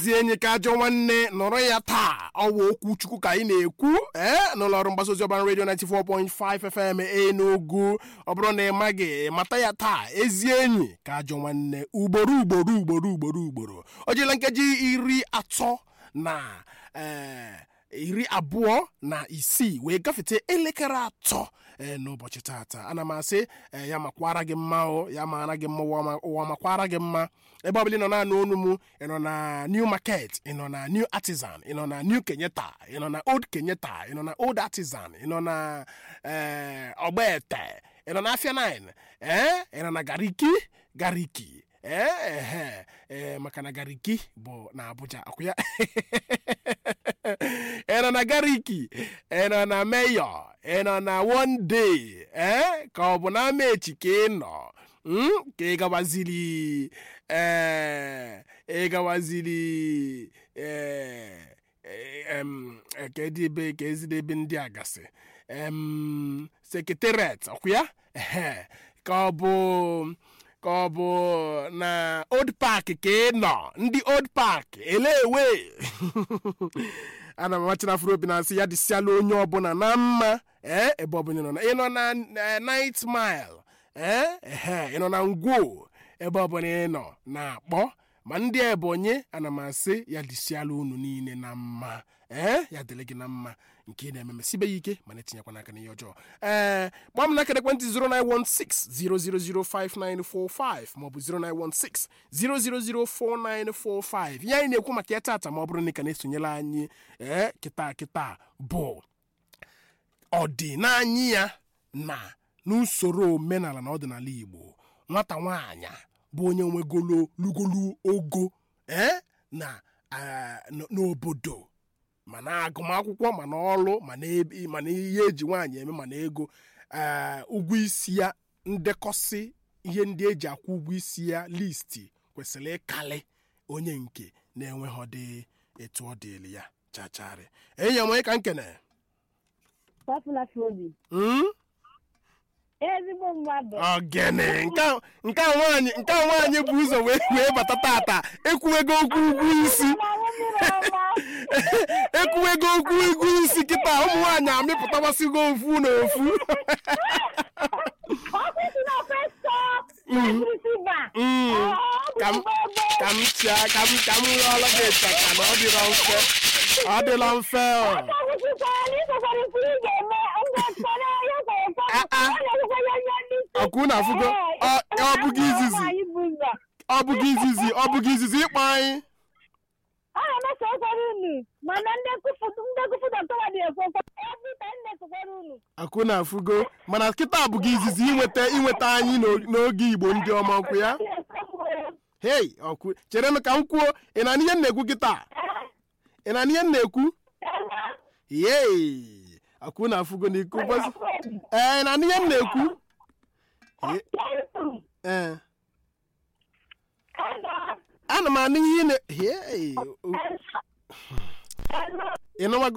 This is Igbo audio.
ezi enyi ka ajọ nwanne nọrọ ya taa ọwa okwu chukwu ka anyị na-ekwu ee n'ụlọ ọrụ mgbasa ozi ọban redio 94.5 fm enugu ọ bụrụ na ị maghị mata ya taa ezi enyi ka ajọ nwanne ugboro ugboro ugboro ugboro ugboro o jela nkeji iri atọ na ee iri abụọ na isii wee gafete elekere atọ ee n'ụbọchị tata ana m asị ee ya makwara gị mma o ya mara gị mma ụwa ma- ụwa makwara gị mma ebe ọbụla ị nọ na-anụ onu m ị nọ na new market ị nọ na new artisan ị nọ na new kenyeta ị nọ na old kenyeta ị nọ na old artisan ị nọ na ee ọgbaete ị nọ na afia 9 ee ị nọ na gariki gariki ee ehe ee maka na gariki bụ na abuja akwụ ya ị nọ na gariki ị nọ na meyo ị nọ na one day ee ka ọ bụ na ama echi ka ị nọ mm, ka ị gawaziri ee ị gawaziri ee em, eh, ka edi ebe ka ezide ebe ndị a gasị em sekretariat ọkụ ya Ehe. ka ọ bụ ka ọ bụ na old park ka ị nọ ndị old park elewe ana m amachina afro obi na-asị ya dịsịala onye ọbụla na mma ee ebe ọbụla ị nọ na ị nọ na eh, night mile ee ehe ị nọ na ngwo ebe ọbụla ị nọ na-akpọ ma ndị ebonyi ana m asị ya dịsịala unu niile na mma ee ya dịrị gị na mma nke ị na-eme mesibe ya ike mana etinyekwa n'aka n'ihe ọjọọ ee kpọọ m n'aka ekwentị 09160005945 maọbụ 09160004945 ihe anyị na-ekwu maka ya tata ma ọ bụrụ na ị ka na-esonyela anyị ee kịta kịta bụ ọdịnanya ya na n'usoro omenala na ọdịnala igbo nwata nwaanyị bụ onye nwegolo lugolu ogo ee na ah, n- n'obodo mana agụmakwụkwọ mana ọrụ mana ebe- mana ihe eji nwaanyị eme mana ego ee ụgwọ isi ya ndekọsị ihe ndị eji akwụ ụgwọ isi ya listi kwesịrị ịkalị onye nke na-enweghị dị etu ọ dịrị ya chacharị enyi ya onye ka nkene Popular Phobia. Mm? ezigbo mmadụ ogene nke a- nke a nwaanyị nke a nwaanyị bụ ụzọ wee wee bata tata ekwuwego okwu ụgwọ isi Mmanwụ mmiri ọma. ekwuwego okwu ụgwọ isi kịta ụmụ nwaanyị amịpụtawasịgo ofu na ofu Ọkụ si na first stop. Mm. Receiver. Mm. Ọ, ọ bụ ka m gbogbo. ka m chia ka m ka m rụọla gị ịchaka na ọ dịla mfe ọ dịla mfe ọ. Ọkụ kwụsịkwara na ịkwekwara ikwu ị ga-eme ngwa kpọrọ ya kwere kpọrọ. Ah, ah. Ọ na-ekwekwa ya nye ndị isi. ọkụ na afụgo Ee, ọ ọ bụghị izizi nwaanyị bụ ụzọ. ọ bụghị izizi ọ bụghị izizi ịkpọ anyị ọ na-emeso okwere unu mana ndị kufu ndị kufu dọkịta dị ekwekwe every time na-esokwere unu akụ na afụgo mana kịta abụghị izizi inweta inweta anyị n'o- n'oge igbo ndị ọma ọkwụ ya hei ọkụ chere m ka m kwuo ị na ihe m na-ekwu kịta ị na ihe m na-ekwu yei akụ na afụgo na iko ụbọchị ee ị na ihe m na-ekwu Ye- ee ana m anụ ihe ị na hei ị nụwago